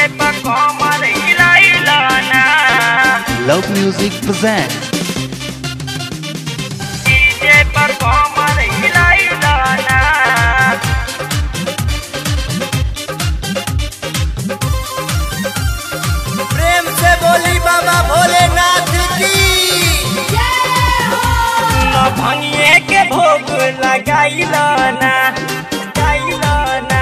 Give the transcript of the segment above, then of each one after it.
पर कमर हिलाइला ना Love Music presents डीजे पर कमर हिलाइला ना प्रेम से बोली बाबा भोलेनाथ की न भंगिए के भोग लगाइला ना लगाइला ना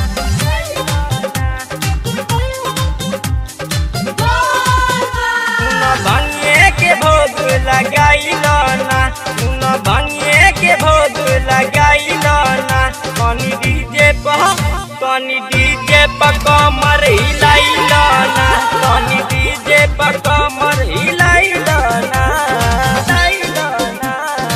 न भंगिए के भोग लगाइला ना न भंगिए के भोग लगाइला ना कनी डीजे पर कनी डीजे पर कमर हिलाइला ना कनी डीजे पर कमर हिलाइला ना हिलाइला ना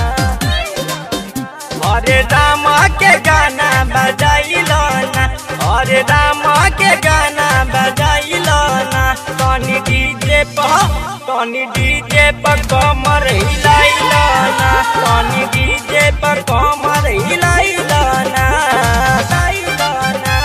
अरे रामा के गाना बजाइलो ना अरे रामा के गाना बजाइलो ना तनी डीजे पर तनी डीजे पर कमर हिलाइलो ना तनी डीजे पर कमर हिलाइलो ना हिलाइलो ना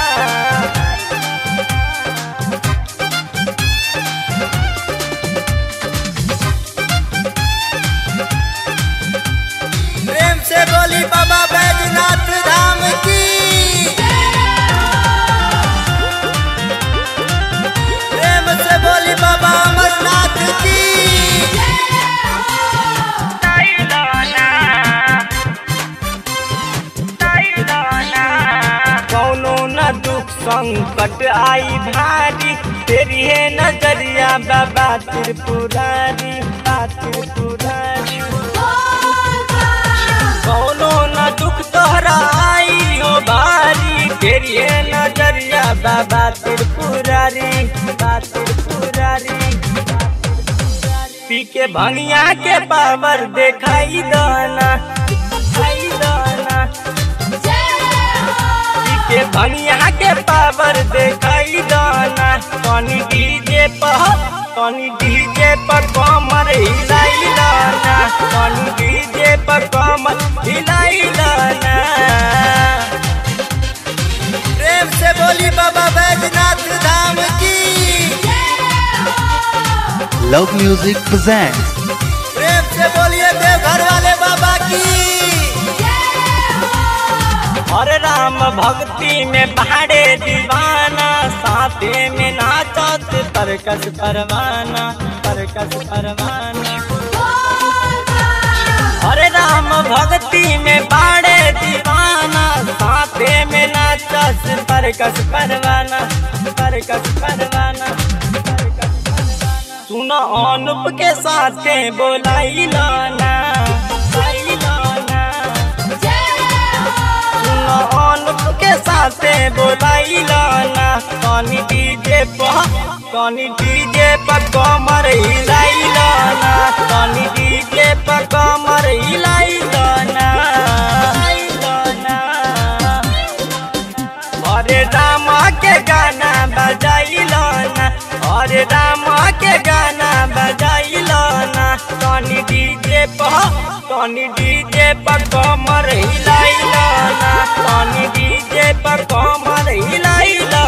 प्रेम से बोली बाबा बैजनाथ धाम की प्रेम से बोली बाबा अमरनाथ की कौनो न दुख संकट आई भारी तेरी है नजरिया बाबा त्रिपुरारी बा त्रिपुरारी कौनो न दुख तोहरा आई हो भारी तेरी है नजरिया बाबा त्रिपुरारी बा त्रिपुरारी पी के भंगिया के पावर देखाई दाना दिखाई दाना के भनिया के पावर देखाई दाना कनी डीजे पर कनी डीजे पर कमर हिलाई दाना कनी डीजे पर कमर हिलाई दाना प्रेम से बोली बाबा बैजनाथ धाम की Love Music presents प्रेम से बोलिए देवघर वाले बाबा की हरे राम भक्ति में पहाड़े दीवाना साथे में नाचत परकस परवाना परकस परवाना हरे राम भक्ति में बाड़े दीवाना साथे में नाचस परकस परवाना परकस परवाना परकस परवाना। सुनो अनुप के साथे बोलाई लाना बोलाई लाना सुनो अनुप के साथे बोलाई लाना कनी डीजे पर कनी डीजे पर कमर हिलाई लाना कनी डीजे पर कमर हिलाई लाना हिलाई लाना। अरे रामा के गाना बजाइलो ना अरे रामा के गाना बजाइलो ना तनी डीजे पर तनी डीजे पर कमर हिलाइलो ना तनी डीजे पर कमर हिलाइलो